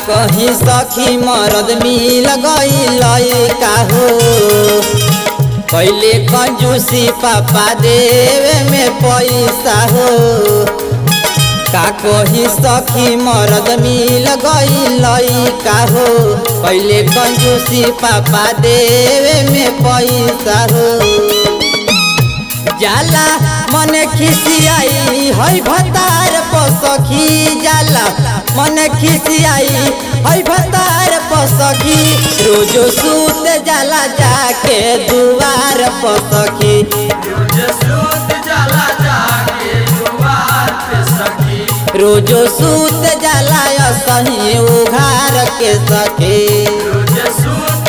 कहीं सखी मरद मिल गई का हो पहले कंजूसी पापा देवे में पैसा हो का कहीं सखी मरद मिल गई का हो पहले कंजूसी पापा देवे में पैसा हो जाला मन खिसियाई है भतार पसखी जाला मन खिसियाई है भतार पसखी रोज सूत जाला जाके दुआर पसखी रोज सूत जाला सही उघार के सखी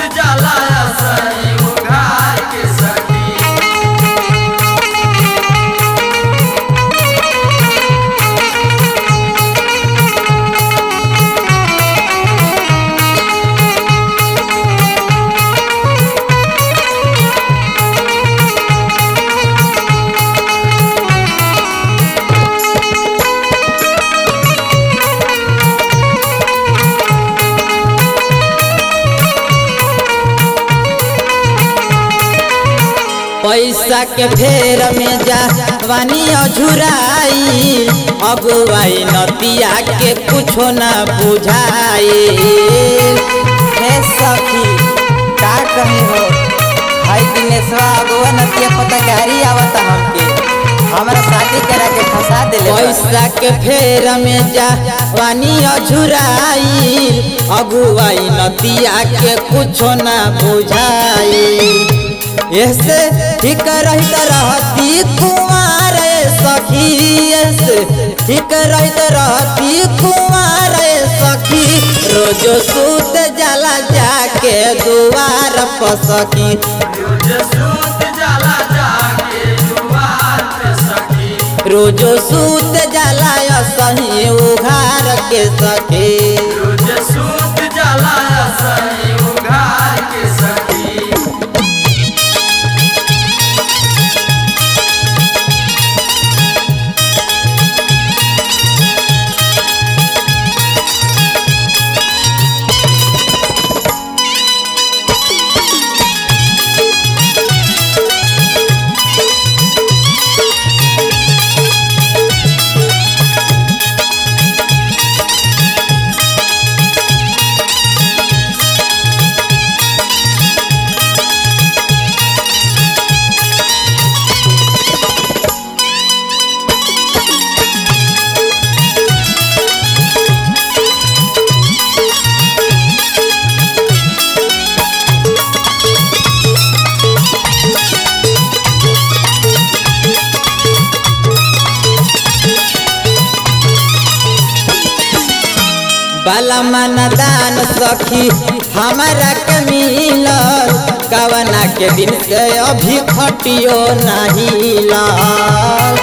पैसा के फेर में जा वानी अझुराई अगुवाई नतिया के कुछो ना बुझाई हे सखी का कही हो हाय दिनेशवा अगुआ नतिया पता गारी आवता हमके हमारा शादी करा के फंसा दिले पैसा के फेर में जा वानी अझुराई अगुवाई नतिया के कुछो ना बुझाई ऐसे ठीक रहित रहती कुमार सखी ऐसे ठीक रहित रहती कुमार सखी रोज सूत जाला जाके दुआर पसखी रोज सूत जाला सही उघार के सखी बाला माना दान सखी हमारा के मिलल कवना के दिन से अभी खटियो नहीं लाल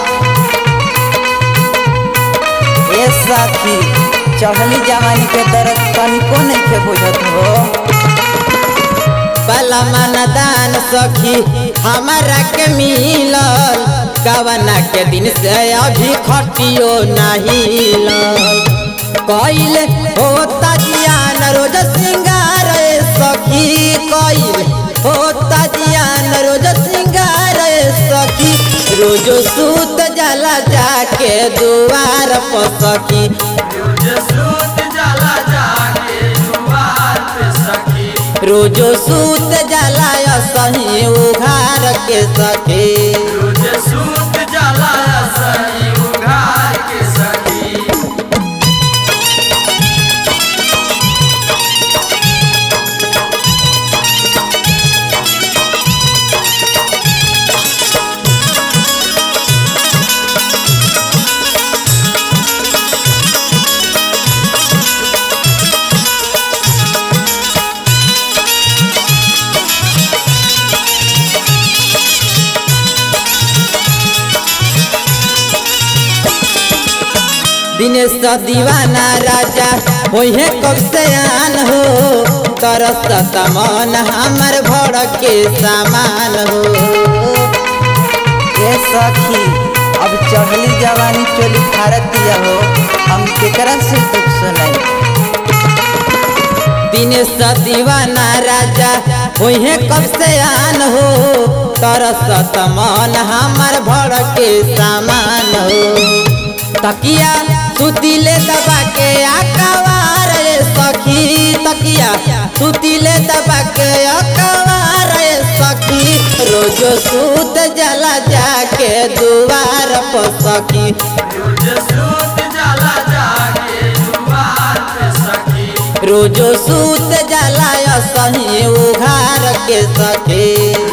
ए सखी चढ़ली जवानी के दर्द तनिको नहीं के बुझत हो बाला माना दान सखी हमारा के मिलल कवना के दिन से अभी खटियो नहीं लाल कइल होता जियान रोज सिंगार सखी कइल होता जियान रोज सिंगार सखी रोज सूत जाला जाके दुआर पसखी रोज सूत जाला सही उघार के सखी दिनेश दीवाना राजा ओहे कब से आन हो तरसत मन हमर भड़ के सामान हो ए सखी अब चढ़ली जवानी चोली भारत दिया हो हम केकरा से दुख सुनाई दिनेश दीवाना राजा ओहे कब से आन हो तरसत मन हमर भड़ के सामान हो तकिया सुतिले दबा के आकवार रे सखी तकिया सुतिले दबा के आकवार रे सखी रोज सूत जला जाके दुआर पर सखी रोजो सूत जला सही उघार के सखी